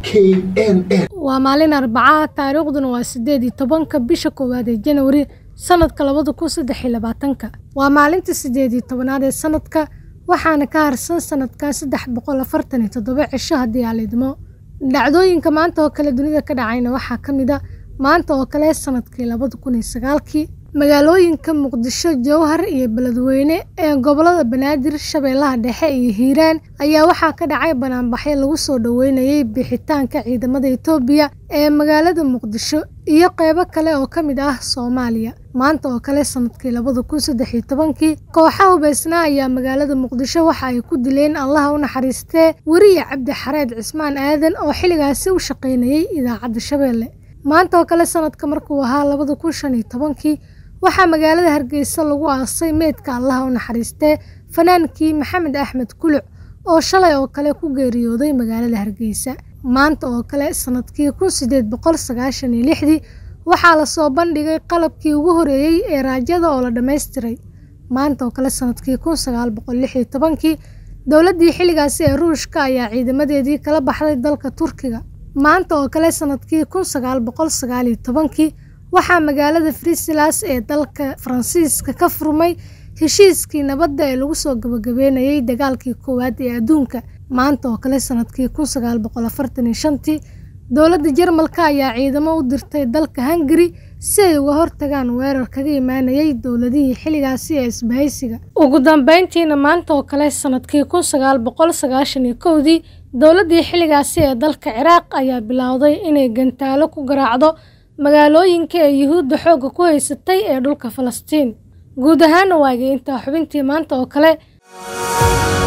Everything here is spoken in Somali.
knn waa maalin arbaca taariikhduna waa sideed iyo tobanka bisha koowaad ee janwari sanadka labada kun saddex iyo labaatanka waa maalinta sideed iyo tobanaad ee sanadka waxaana ka harsan sanadkan saddex boqol afartan iyo toddoba cisho haddii aan idmo dhacdooyinka maanta oo kale dunida ka dhacayna waxaa ka mid a maanta oo kale sanadkii labada kun iyo sagaalkii magaalooyinka muqdisho jowhar iyo beledweyne ee gobolada banaadir shabeellaha dhexe iyo hiiraan ayaa waxaa ka dhacay banaanbaxyo lagu soo dhoweynayay bixitaanka ciidamada etoobiya ee magaalada muqdisho iyo qeybo kale oo ka mid ah soomaaliya maanta oo kale sanadkii labada kun saddex iyo tobankii kooxa hubeysnaa ayaa magaalada muqdisho waxa ay ku dileen allaha u naxariistee weriye cabdi xareed cismaan aadan oo xilligaasi u shaqaynayay idaacadda shabeelle maanta oo kale sanadka markuu ahaa labada kun shan iyo tobankii waxaa magaalada hargeysa lagu aasay meydka allaha u naxariistee fanaankii maxamed axmed kuluc oo shalay oo kale ku geeriyooday magaalada hargeysa maanta oo kale sanadkii kun sideed boqol sagaashan iyo lixdii waxaa lasoo bandhigay qalabkii ugu horeeyey ee raajada oo la dhammaystiray maanta oo kale sanadkii kun sagaal boqol lix iyo tobankii dowladdii xilligaasi ee ruushka ayaa ciidamadeedii kala baxday dalka turkiga maanta oo kale sanadkii kun sagaal boqol sagaal iyo tobankii waxaa magaalada friselas ee dalka faransiiska ka furmay heshiiskii nabadda ee lagu soo gabagabeynayay dagaalkii koowaad ee adduunka maanta oo kale sanadkii kun sagaal boqol afartan iyo shantii dowladda jarmalka ayaa ciidamo u dirtay dalka hungari si ay uga hortagaan weerar kaga imaanayay dowladihii xilligaasi ee isbahaysiga ugu dambeyntiina maanta oo kale sanadkii kun sagaal boqol sagaashan iyo kowdii dowladdii xilligaasi ee dalka ciraaq ayaa bilowday inay gantaalo ku garaacdo magaalooyinka ee yuhuudda xoogga ku haysatay ee dhulka falastiin guud ahaana waagay intaa xubintii maanta oo kale